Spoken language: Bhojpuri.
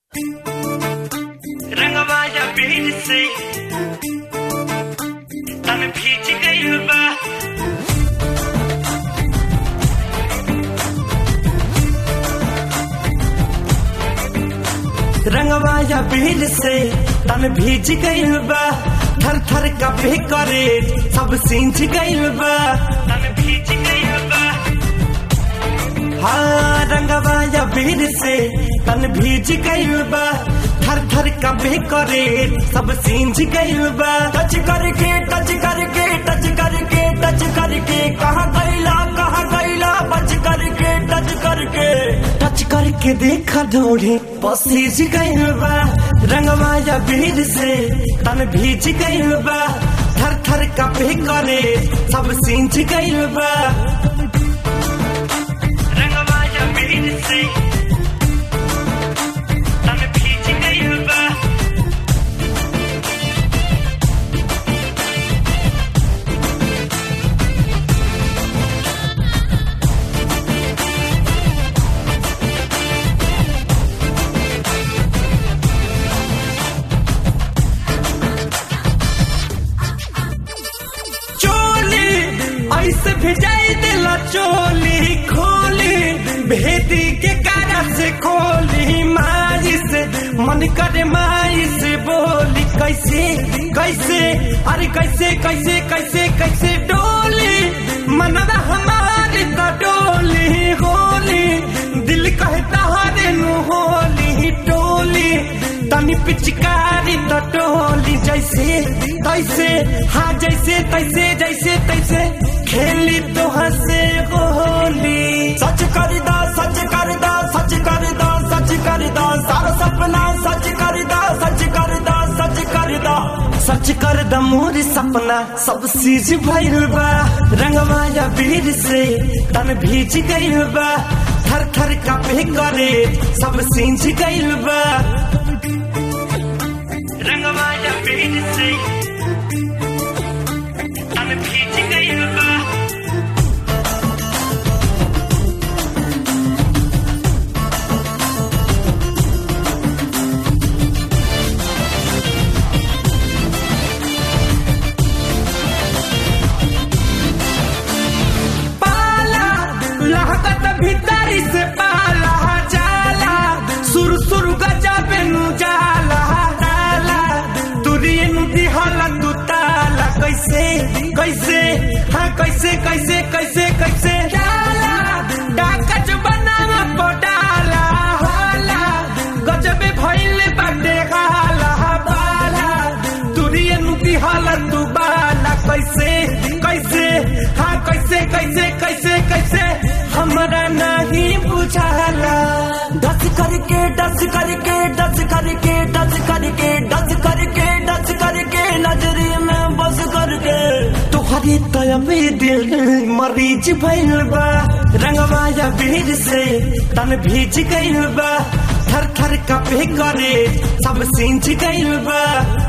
रंगवा या बीज से तन भीज गइल बा रंगवा या बीज से तन भीज गइल बा थर थर कपे करे सब सींच गइल बा तन भीज गइल बा हाँ रंगवा या बीर से तन भीज गइल बा थर थर कबे करे सब सींझ गइल बा टच करके टच करके टच करके टच करके कहाँ गइला कहाँ गइला बच करके टच करके टच करके देखा ढोढ़ी पसीज गइल बा रंगवा या बीर से तन भीज गइल बा थर थर कबे करे सब सींझ गइल बा रंगवा या बीज से तन भीज गइल बा चोली ऐसे भिजाई दिला चोली खोली भेदी के कारा से खोली माई से मन करे माई से बोली कैसे कैसे अरे कैसे कैसे कैसे कैसे डोली मनवा हमारी तो डोली होली दिल कहता हरे नु होली टोली तनी पिचकारी तो टोली जैसे तैसे हाँ जैसे तैसे जैसे तैसे खेली तो हंसे होली सच कर दा सच कर दा सच कर दा सच कर दा सारा सपना सच कर दा सच कर दा सच कर दा सच कर दा मोर सपना सब चीज भइल बा रंगवा या बीर से तन भीज गइल बा थर थर कपे करे सब सींच गइल बा रंगवा या बीज से तन भीज गइल बा पाला लहकत भीतरी से पाला जाला सुर सुर गजबे नु जाला ताला तुरिए नु दिहला तू ताला कैसे कैसे हाँ कैसे कैसे कैसे कैसे डाला डाकच बनावा पडाला हाला गजबे भइले बाटे हाला बाला तुरिए नु दिहला तू बाला कैसे कैसे हाँ कैसे कैसे कैसे कैसे हमरा नहीं बुझाला डस करके डस करके डस करके डस करके डस करके डस करके नजरी में बस करके तुहरी तय में दिल मरीज भइल बा रंगवा या बीर से तन भीज गइल बा थर थर कपे करे सब सींच गइल बा